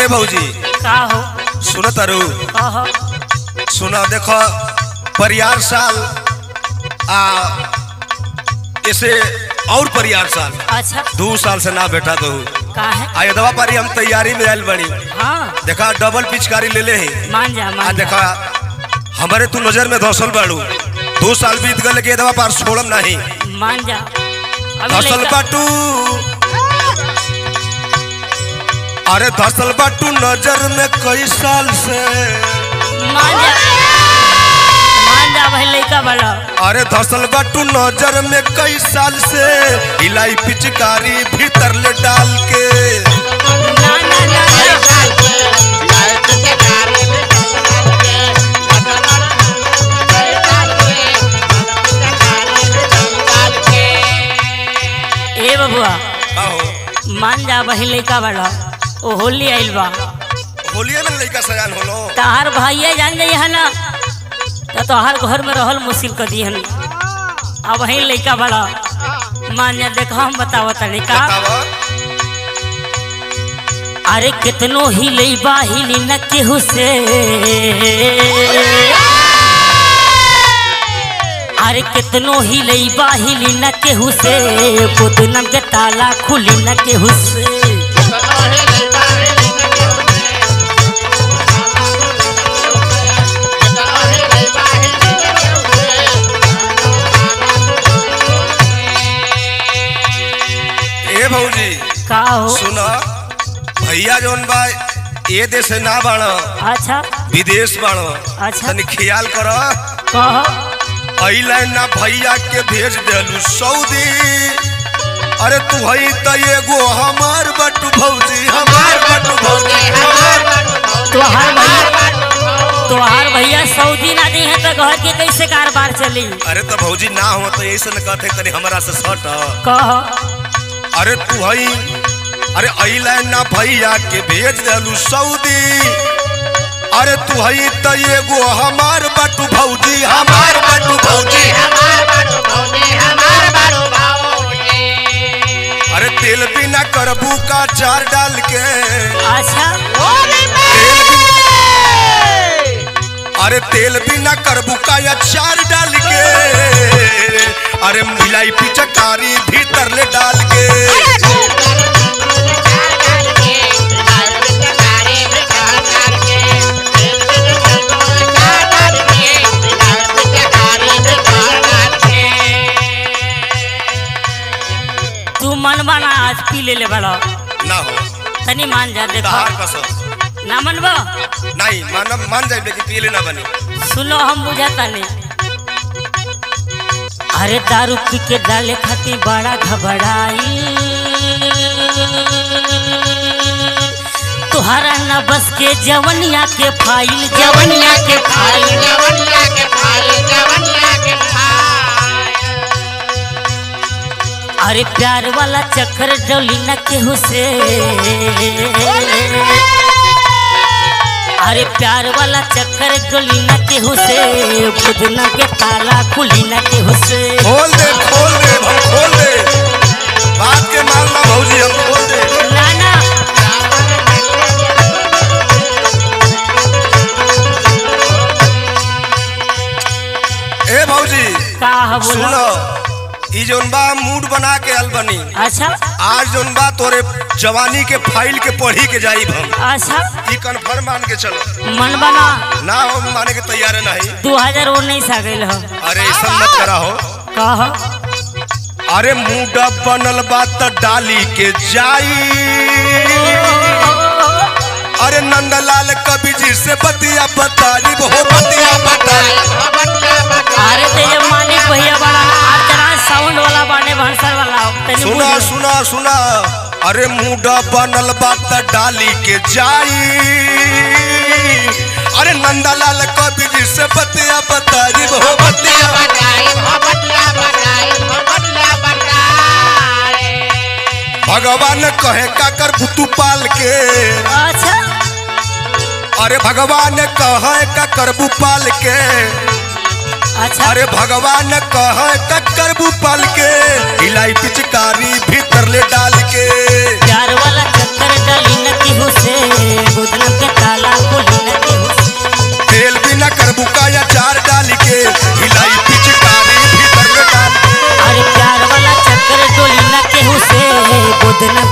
भौजी का हो सुनो तारू कहो सुना देखो परियार साल आ इसे और परियार साल अच्छा दो साल से ना बैठा तो का है आ यदवा पारी हम तैयारी में आयल बनी हाँ देखा डबल पिचकारी ले ले ही मान जा आ मान जा देखा हमारे तू नजर में धसल बाड़ू दो साल बीत गए के यदवा पार छोड़म नहीं मान जा अभी धसल लइका- बाटू अरे धसल बाटू नजर में कई साल से मान जा मान जा भाई लड़का बड़ा अरे धसल बाटू नजर में कई साल से इलाई पिचकारी भीतर ले डाल के ना ना ना ना ए बबुआ आहो मान जा भाई लड़का बड़ा ओ होली आइल बा होलिए में लड़का सयान होलो तहार भाइये जान जाई है ना तो तोहार घर में रहल मुश्किल कर दी हन अब वही लड़का बड़ा मान जा देखो हम बतावत तनी का बतावा अरे कितनो ही लईबा हिली न केहू से अरे कितनो ही लईबा हिली न केहू से बुदनम के ताला खुली न केहू से ए भौजी का हो सुना भैया जौन बा ए देश से ना बाण अच्छा विदेश बाण अच्छा। तनी ख्याल कर कहो अइले ना भैया के भेज देलू सऊदी अरे तू हई त एगो हमार बटू भौजी हमार बटू भौजी तोहार भैया तोहार भैया सऊदी ना दी है तो घर के कैसे कारोबार चली अरे तो भौजी ना हो तो ऐसे न कहते तनी हमरा से सट कहो अरे तू हई अरे अइले ना भैया के भेज देलू सऊदी अरे तू हई त एगो हमार बटू भौजी हमार बटू भौजी अरे तेल बिना करबू का चार डाल के अच्छा तेल बिना अरे तेल बिना करबू का अचार डाल के अरे मिलाई पिचकारी भीतर ले डाल के तू मन बना आज पी ले ले बड़ा ना हो तनी मान जा देखो दहार कसम ना मनबो नहीं मान मान जाए लेकिन पियले ना बनी सुनो हम बुझाता नहीं अरे दारू पी के डाले खातिर बड़ा घबराई तुहरा न बस के जवनिया के फाइल जवनिया के फाइल अरे प्यार वाला चक्कर डोली न केहू से अरे प्यार वाला चक्कर डोली न केहू से बुदना के ताला खुली न केहू से खोल दे खोल दे हम खोल दे बात के मानना भौजी हम खोल दे ना ना ए भौजी का ह बोला सुनो ई जोन बा मूड बना के आल बनी अच्छा आज जोन बा तोरे जवानी के फाइल के पढ़ी के जाई हम अच्छा ई कन्फर्म मान के चलो मन बना ना हो माने के तैयार नहीं दू हजार उन्नीस आ गई हो अरे ऐसा मत करा हो कह अरे मूड बनल बा त डाली के जाई अरे नंदलाल कवि जी से बतिया बताई हो बतिया बताई अरे तेरे मालिक भैया बड़ा आज तेरा साउंड वाला बाने भंसर वाला तनी सुना बुझ। सुना सुना अरे मूड बनल बा त डाली के जाई अरे नंदलाल कवि जी से बतिया बताई हो बतिया भगवान कहे का कर भुतु पाल के अच्छा अरे भगवान कहे का करबू पाल के अच्छा अरे भगवान कहे का करबू पाल के इलाई पिचकारी भीतर ले डाल के प्यार वाला चक्कर डाली न केहू से देना